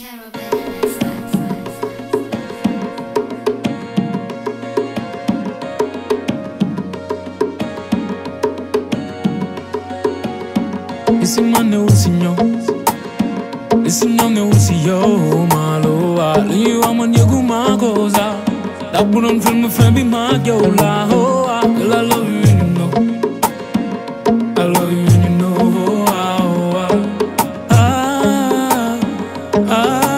Esse mano é o senhor Esse nome é o senhor Malo Ali eu amo nego uma coisa Da por um filme fã bem mag eu lá oh ah Girl I love you and you know I love you and you know oh ah oh ah Ah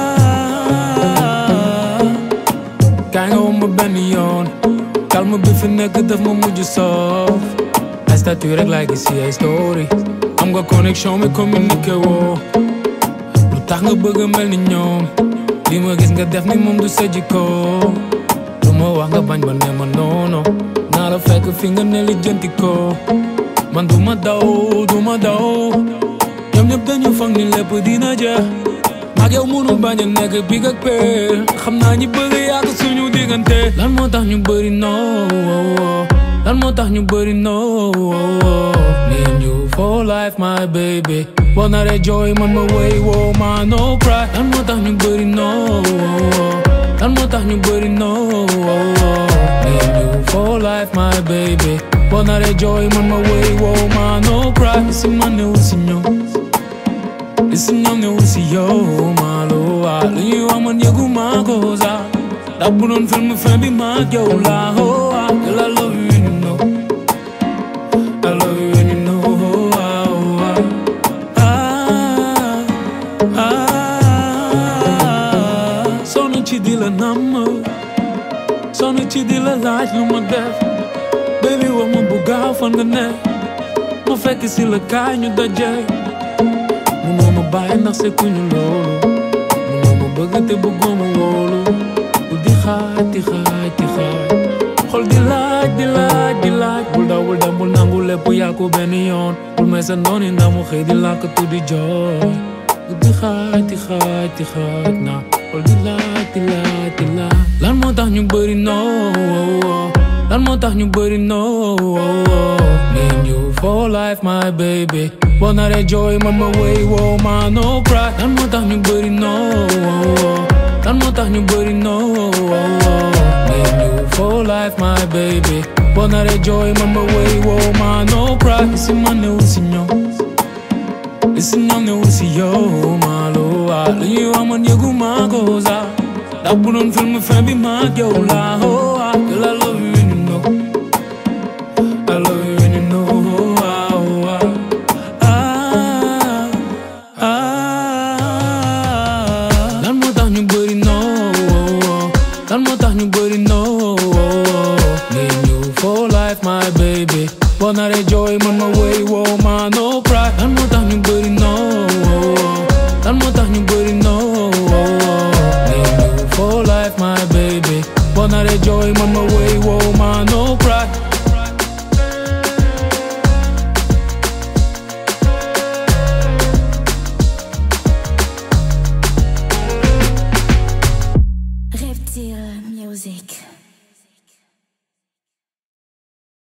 ah Kaay nga woo ma benn yoon Calme bi fi nekk daf ma mujj soof ay statut rek laay gis si ay story am nga connexion mi communiqué woo lu tax nga bëgg a mel ni ñoom li ma gis nga def ni moom du sa jikko lu ma wax nga bañ ba ne ma noono naa la fekk fi nga ne li jënti ko man du ma daw du ma daw ñoom ñëpp dañu foog ni lépp dina jeex maag yow mënu bañ a nekk big ak peel xam naa ñi bëgg yàgg suñu diggante lan moo tax ñu bëri noo lan moo tax ñu bëri noo me and you for life my baby boo naree jooy man ma wéy woo ma no cry lan moo tax ñu bëri noo lan moo tax ñu bëri noo me and you for life my baby boo naree jooy man ma wéy woo ma no cry si man ne wu si ñoom Esse nome é o CEO, malo Lu ñu wax man yëgu maa ko sax ndax bu doon film fin bi maa yow la oh ah Girl I love you and you know I love you and you know oh ah ah ah Sonn ci di la namm sonn ci di la laaj lu ma def baby wax ma bu gaaw fan nga ne ma fekk si la kaay ñu daje munoo ma bàyyi ndax sekkuñu loolu munoo ma bëgg te bëggoo ma wóolu bu di xaaj di xaaj di xaaj xol di laaj di laaj di laaj bul daw bul dem bul nangu lépp yaa ko benn yoon bul may sa nooni ndax mu xëy di làkk tu di jooy bu di xaaj di xaaj di xaaj na xol di laaj di laaj di laaj lan moo tax ñu bëri noo lan moo tax ñu bëri noo me and you for life my baby boo naree jooy man ma wéy woo ma no cry lan moo tax ñu bëri noo lan moo tax ñu bëri noo me and you for life my baby boo naree jooy man ma wéy woo ma no cry si man ne wu si ñoom si ñoom ne wu si yow malo lu ñuy wax man yëgu maa ko sax ndax bu doon film fin bi maa yow la oh ah girl I love you and you know I love you and you know oh ah ah ah lan moo tax ñu bëri noo lan moo tax ñu bëri noo me and you for life my baby boo naree jooy man ma wéy woo ma no cry lan moo tax ñu bëri noo lan moo tax ñu bëri noo me and you for life my baby boo naree jooy man